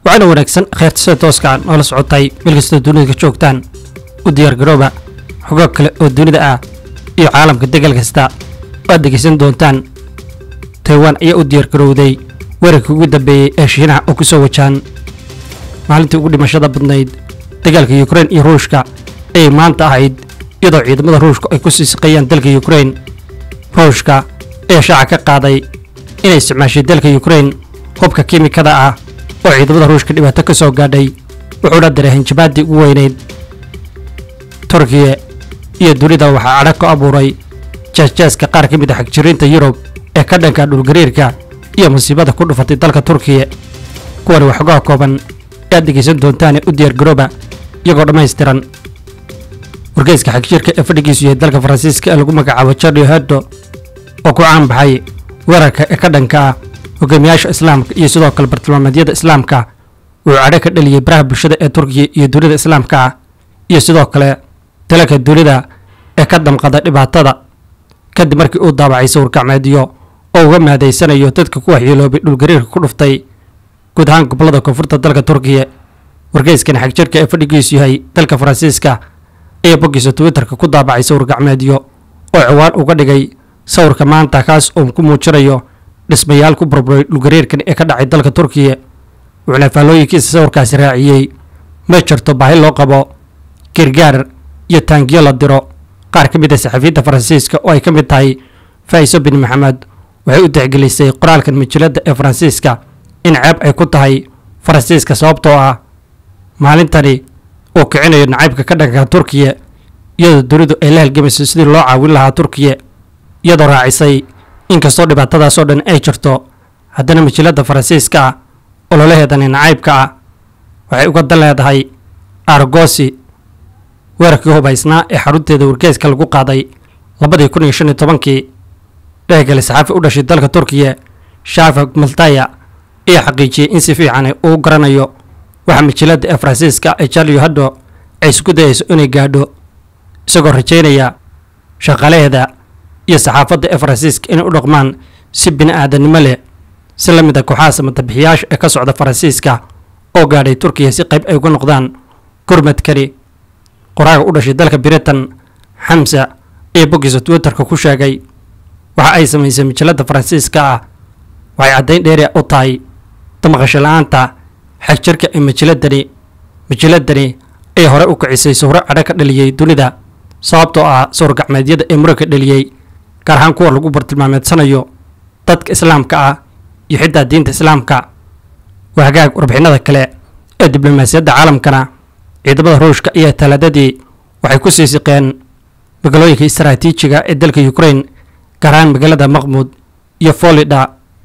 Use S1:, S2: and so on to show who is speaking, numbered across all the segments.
S1: waxaana wanaagsan kheyrta sida tooskaan noola socotay meel kastoo dunida ka joogtaan u diyaargarooba xogo kale oo dunida ah iyo caalamka degal kasta waad dhegaysan doontaan taiwan ayaa u diyaargarowday weerarkii ugu dambeeyey ee shiinaha oo ku soo wajaan maalintii ugu dhimashada badnayd dagaalka yukrain iyo ruushka ayay maanta ahayd iyadoo ciidamada ruushka ay ku sii siqeeyaan dalka yukrain ruushka ayaa shaaca ka qaaday inay isticmaashay dalka yukrain hubka kiimikada ah oo ciidamada ruushka dhibaato ka soo gaadhay wuxuuna diray hanjabaaddii ugu weynayd turkiya iyo dunida waxaa cadhag ku abuuray jeesjeeska qaar ka mid a xagjiriinta yurub ee ka dhanka dhulgariirka iyo musiibada ku dhufatay dalka turkiya kuwani waxoogaa kooban aad dhegaysan doontaane u diyaargarooba iyagoo dhammaystiran wargeyska xagjirka ee fadhigiisu yahay dalka faransiiska ee lagu magacaabo charli hebdo oo ku caan baxay weerarka ee ka dhanka ah hogaamiyaasha islaamka iyo sidoo kale bartilmaameedyada islaamka wuxuu cadho ka dhaliyey baraha bulshada ee turkiya iyo dunida islaamka ah iyo sidoo kale dalalka dunida ee ka damqada dhibaatada kadib markii uu daabacay sawir gacmeedyo oo uga mahadaysanayo dadka ku waxyeeloobay dhulgariirka ku dhuftay guud ahaan gobollada koonfurta dalka turkiya wargeyskan xagjirka ee fadhigiisu yahay dalka faransiiska ayaa boggiisa twitterka ku daabacay sawir gacmeedyo oo ciwaan uga dhigay sawirka maanta kaas oo ku muujinayo dhismayaal ku burburay dhulgariirkan ee ka dhacay dalka turkiya wuxuuna faallooyinkiisa sawirkaasi raaciyey ma jirto baahi loo qabo gargaar iyo taangiyo la diro qaar ka mid a saxafiyiinta faransiiska oo ay ka mid tahay faa'iso bin maxamed waxay u tixgelisay qoraalkan majalladda ee faransiiska in ceeb ay ku tahay faransiiska sababtoo ah maalintani uu kicinayo nacaybka ka dhanka turkiya iyadoo dunidu ay la halgamayso sidii loo caawin lahaa turkiya iyadoo raacisay inkastoo dhibaatadaas oo dhan ay jirto haddana majalladda faransiiska ah ololaheedani nacaybka ah waxay uga dan leedahay argosi weerarkii hubaysnaa ee xarunteeda wargeeska lagu qaaday labadii kun iyo shan iyo tobankii dhehgale saxaafi u dhashay dalka turkiya shafak maltaya ayaa xaqiijiyey in si fiican uu garanayo waxa majalladda ee faransiiska ee charlio haddo ay isku dayayso inay gaadho isagoo rajaynaya shaqalaheeda iyo saxaafadda ee faransiiska inay u dhaqmaan si bini aadanimo leh si la mid a kooxaha samatabixiyaasha ee ka socda faransiiska oo gaadhay turkiya si qayb ay uga noqdaan gurmadkani qoraaga u dhashay dalka britain xamsa ayaa boggiisa twitterka ku sheegay waxa ay samaysay majalladda faransiiska ah waxay caddayn dheeri u tahay damaqasho la-aanta xagjirka ee majalladani majalladani ay hore u kicisay sawro cadho ka dhaliyey dunida sababtoo ah sawir gacmeedyada ee muranka dhaliyey gaar ahaan kuwa lagu bartilmaameedsanayo dadka islaamka ah iyo xitaa diinta islaamka wahagaag warbixinada kale ee diblomaasiyadda caalamkana ciidamada ruushka ayaa talaadadii waxay ku sii siqeen magaalooyinka istaraatiijiga ee dalka ukrain gaar ahaan magaalada maqmud iyo folida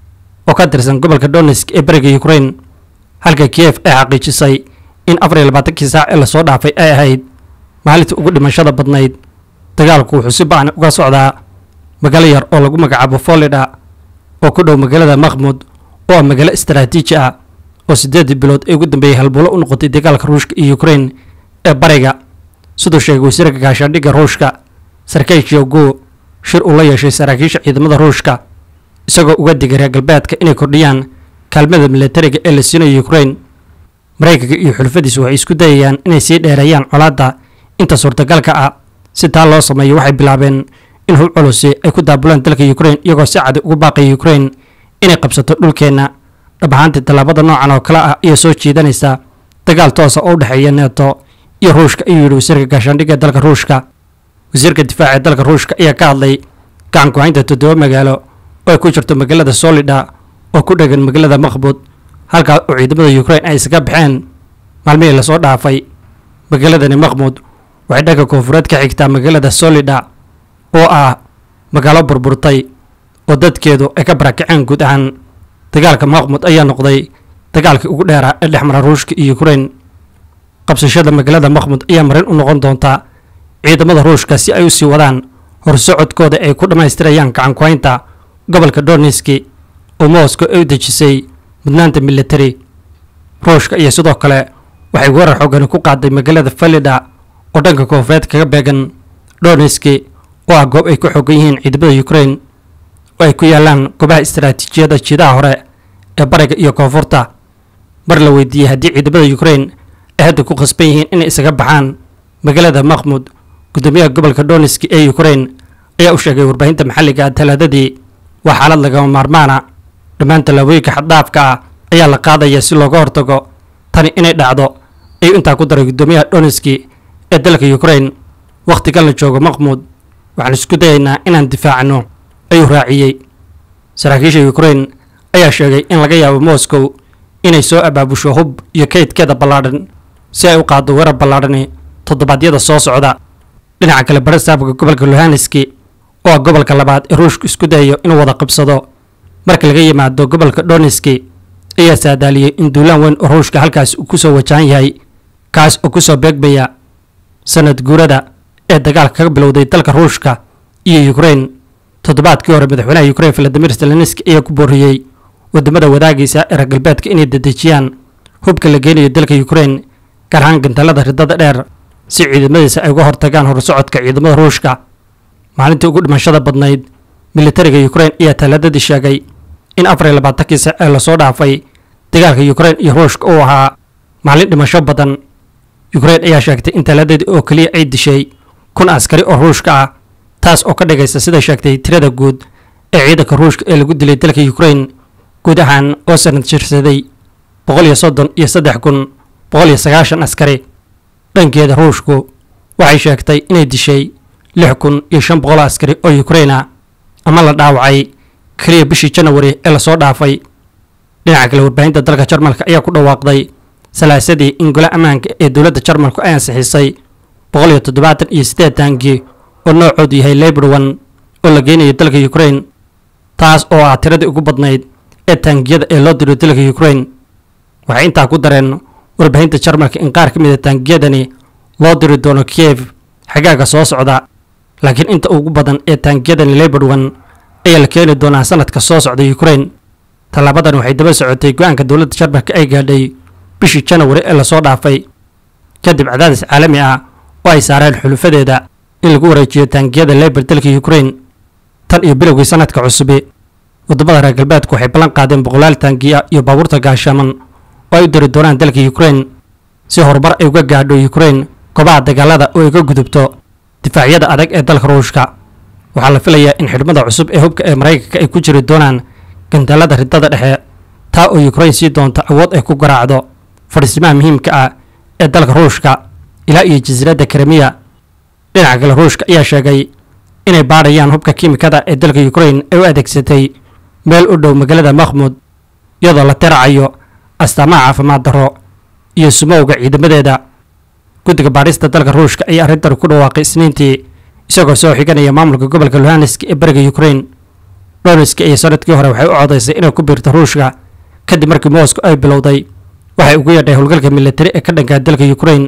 S1: oo ka tirsan gobolka donetsk ee beriga ukrain halka kiev ay xaqiijisay in afar iyo labaatankii saac ee lasoo dhaafay ay ahayd maalintii ugu dhimashada badnayd dagaalku wuxuu si ba'an uga socdaa magaalo yar oo lagu magacaabo folida oo ku dhow magaalada maqmud oo ah magaalo istaraatiiji ah oo siddeedii bilood ee ugu dambeeyey halbuulo u noqotay dagaalka ruushka iyo ukrain ee bariga siduu sheegay wasiirka gaashaandhigga ruushka sarkey jogo shir uu la yeeshay saraakiisha ciidamada ruushka isagoo uga digay reer galbeedka inay kordhiyaan kaalmada milatariga ee la siinayo ukrain maraykanka iyo xulfadiisu waxay isku dayayaan inay sii dheereeyaan colaadda inta suurtagalka ah si taa loo sameeyo waxay bilaabeen in hub culusi ay ku daabulaan dalka ukrain iyagoo si cadi ugu baaqaya ukrain inay qabsato dhulkeenna dhab ahaantii tallaabada noocan oo kale ah ayaa soo jiidanaysa dagaal toosa oo u dhexeeya neeto iyo ruushka ayuu yidhi wasiirka gaashaandhigga dalka ruushka wasiirka difaaca ee dalka ruushka ayaa ka hadlay gacan ku-haynta toddoba magaalo oo ay ku jirto magaalada solida oo ku dhegan magaalada maqbud halkaa oo ciidamada ukrain ay isaga baxeen maalmihii lasoo dhaafay magaaladani maqmud waxay dhanka koonfureed ka xigtaa magaalada solida oo ah magaalo burburtay oo dadkeedu ay ka barakaceen guud ahaan dagaalka maqmud ayaa noqday dagaalkii ugu dheeraa ee dhex mara ruushka iyo ukrain qabsashada magaalada maqmud ayaa marin u noqon doontaa ciidamada ruushka si ay u sii wadaan horsocodkooda ay ku dhammaystirayaan gacankuhaynta gobolka donetski oo moscow ay u dejisay mudnaanta militari ruushka iyo sidoo kale waxay weerar xoogani ku qaaday magaalada falida oo dhanka koonfureed kaga beegan donetski oo ah goob ay ku xoogan yihiin ciidamada ukrain oo ay ku yaalaan goobaha istaraatiijiyada jiidaha hore ee bariga iyo koonfurta mar la weydiiyey haddii ciidamada ukrain ay hadda ku khasban yihiin inay isaga baxaan magaalada makhmud guddoomiyaha gobolka donetski ee ukrain ayaa u sheegay warbaahinta maxalliga ah talaadadii waa xaalad lagama maarmaana dhammaan tallaabooyinka xaddhaafka ah ayaa la qaadaya si looga hortago tani inay dhacdo ayuu intaa ku daray guddoomiyaha donetski ee dalka ukrain wakhtigan la joogo makhmud waxaan isku dayaynaa inaan difaacno ayuu raaciyey saraakiisha ukrain ayaa sheegay in laga yaabo moscow inay soo abaabusho hub iyo kaydkeeda ballaadhan si ay u qaaddo weerar ballaadhani toddobaadyada soo socda dhinaca kale barasaabka gobolka luhanski oo ah gobolka labaad ee ruushku isku dayayo inuu wada qabsado marka laga yimaado gobolka donetski ayaa saadaaliyey in duulaan weyn oo ruushka halkaas uu kusoo wajahan yahay kaas oo kusoo beegmaya sanad guurada ee dagaalka kaga bilowday dalka ruushka iyo ukrain toddobaadkii hore madaxweynaha ukrain valadimir zelenski ayaa ku booriyey wadamada wadaagiisa ee reer galbeedka inay dedejiyaan hubka la geenayo dalka ukrain gaar ahaan gantaalada ridada dheer si ciidamadiisa ay uga hortagaan horsocodka ciidamada ruushka maalintii ugu dhimashada badnayd militariga ukrain ayaa talaadadii sheegay in afar iyo labaatankii sac ee lasoo dhaafay dagaalka ukrain iyo ruushka uu ahaa maalin dhimasho badan ukrain ayaa sheegtay in talaadadii oo keliya ay dishay kun askari oo ruushka ah taas oo ka dhigaysa siday sheegtay tirada guud ee ciidanka ruushka ee lagu dilay dalka ukrain guud ahaan oo sanad jirsaday boqol iyo soddon iyo saddex kun boqol iyo sagaashan askari dhankeeda ruushku waxay sheegtay inay dishay lix kun iyo shan boqol askari oo ukraina ama la dhaawacay keliya bishii janawari ee lasoo dhaafay dhinaca kale warbaahinta dalka jarmalka ayaa ku dhawaaqday salaasadii in gole ammaanka ee dowladda jarmalku ay ansixisay boqol iyo toddobaatan iyo siddeed taangi oo noocoodu yahay lebrowan oo la geynayo dalka ukrain taas oo ah tiradii ugu badnayd ee taangiyada ee loo diro dalka ukrain waxay intaa ku dareen warbaahinta jarmalka in qaar ka mid a taangiyadani loo diri doono kiev xagaaga soo socda laakiin inta ugu badan ee taangiyadani lebrowan ayaa la keeni doonaa sanadka soo socda ukrain tallaabadan waxay daba socotay go-aanka dowladda jarmalka ay gaadhay bishii janawari ee lasoo dhaafay kadib cadaadis caalami ah oo ay saareen xulufadeeda in lagu wareejiyo taangiyada leber dalka ukrain tan iyo bilowgii sanadka cusubi waddamada reer galbeedku waxay ballan qaadeen boqolaal taangiya iyo baabuurta gaashaman oo ay u diri doonaan dalka ukrain si horumar ay uga gaadho ukrain goobaha dagaalada oo ay ka gudubto difaacyada adag ee dalka ruushka waxaa la filayaa in xidhmada cusub ee hubka ee maraykanka ay ku jiri doonaan gantaalada ridada dhexe taa oo ukrain sii doonta awood ay ku garaacdo fadhiisimaha muhiimka ah ee dalka ruushka ilaa iyo jasiiradda krimiya dhinaca kale ruushka ayaa sheegay inay baadhayaan hubka kiimikada ee dalka ukrain ay u adeegsatay meel u dhow magaalada makhmud iyadoo la tiracayo astaamaha caafimaad darro iyo sumowga ciidamadeeda guddiga baadhista dalka ruushka ayaa arrintan ku dhawaaqay isniintii isagoo soo xiganaya maamulka gobolka luhansk ee bariga ukrain donetski iyo sanadkii hore waxay u codaysay inay ku biirto ruushka kadib markii moscow ay bilowday waxay ugu yeedhay howlgalka militari ee ka dhankaa dalka ukrain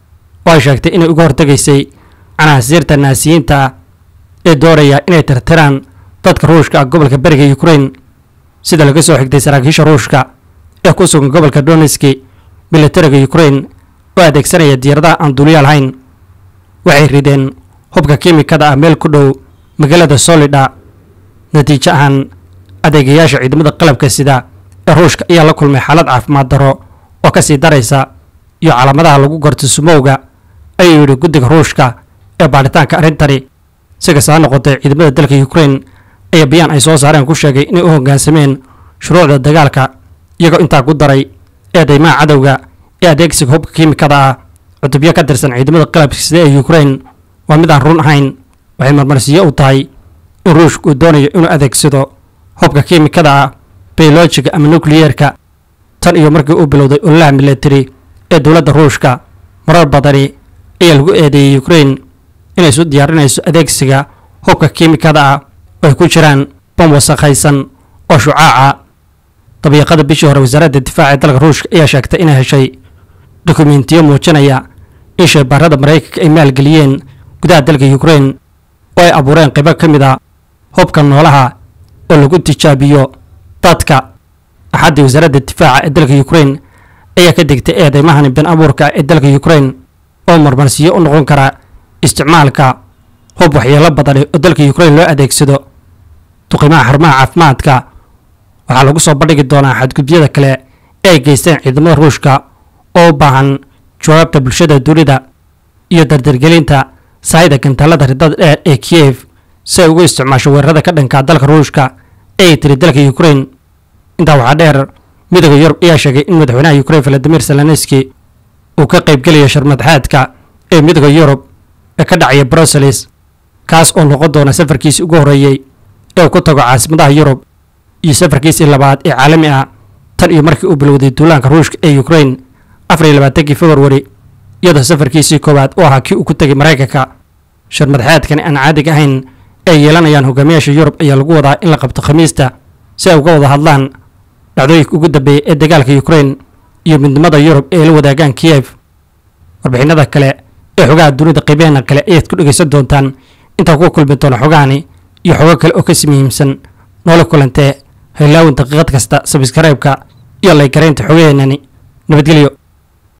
S1: oo ay sheegtay inay uga hortegaysay canaasiirta naasiyiinta ah ee doonaya inay tirtiraan dadka ruushka ah gobolka bariga ukrain sida laga soo xigtay saraakiisha ruushka ee ku sugan gobolka donetski militariga ukrain oo adeegsanaya diyaaradaha aan duuliyaal hayn waxay rideen hubka kiimikada ah meel ku dhow magaalada solida natiijo ahaan adeegayaasha ciidamada qalabka sida ee ruushka ayaa la kulmay xaalad caafimaad darro oo ka sii daraysa iyo calaamadaha lagu garto sumowga ayuu yidhi guddiga ruushka ee baadhitaanka arrintani si kasta ha noqotay ciidamada dalka ukrain ayaa bayaan ay soo saareen ku sheegay inay u hoggaansameen shuruucda dagaalka iyagoo intaa ku daray eedeymaha cadowga ee adeegsiga hubka kiimikada ah cutubyo ka tirsan ciidamada qalabka sida ee ukrain waa mid aan run ahayn waxay marmarsiyo u tahay in ruushka uu doonayo inuu adeegsado hubka kiimikada ah bayolojiga ama nukliyeerka tan iyo markii uu bilowday ololaha militari ee dowladda ruushka marar badani ayaa lagu eedeeyey ukrain inay isu diyaarinayso adeegsiga hubka kiimikada ah oo ay ku jiraan bom wasakhaysan oo shucaaca dabiiqada bishii hore wasaaradda difaaca ee dalka ruushka ayaa sheegtay inay heshay dokumentiyo muujinaya in shaybaarada maraykanka ay maalgeliyeen gudaha dalka ukrain oo ay abuureen qaybo ka mid a hubka noolaha oo lagu tijaabiyo dadka axaddii wasaaradda difaaca ee dalka ukrain ayaa ka digtay eedeymahani been abuurka ee dalka ukrain oo marmarsiyo u noqon kara isticmaalka hub waxyeelo badani oo dalka ukrain loo adeegsado duqimaha xarumaha caafimaadka waxaa lagu soo bandhigi doonaa xadgudubyada kale ee ay geysteen ciidamada ruushka oo u baahan jawaabta bulshada dunida iyo dardargelinta saayida gantaalada ridada dheer ee kiyef si ay ugu isticmaasho weerarada ka dhanka dalka ruushka ee ay tiri dalka ukrain intaa waxaa dheer midooda yurub ayaa sheegay in madaxweynaha ukrain valadimir zelenski uu ka qaybgelayo sharmadxaadka ee midooda yurub ee ka dhacaya brussels kaas oo noqon doona safarkiisii ugu horreeyey ee uu ku tago caasimadaha yurub iyo safarkiisii labaad ee caalami ah tan iyo markii uu bilowday duulaanka ruushka ee ukrain afar iyo labaatankii februari iyadoo safarkiisii koowaad u ahaa kii uu ku tegay maraykanka sharmadxaadkani aan caadiga ahayn ay yeelanayaan hogaamiyaasha yurub ayaa lagu wadaa in la qabto khamiista si ay uga wada hadlaan dhacdooyinka ugu dambeeyay ee dagaalka ukrain iyo midnimada yurub ee la wadaagaan kiyef warbixinada kale ee xogaha dunida qiimeena kale ayaad ku dhegaysan doontaan intaa ku kulmi doona xogahani iyo xogo kale oo kasi muhiimsan noola kulantee haylaawin daqiiqad kasta sabskaraybka iyo laygaraynta xogaheenani nabadgelyo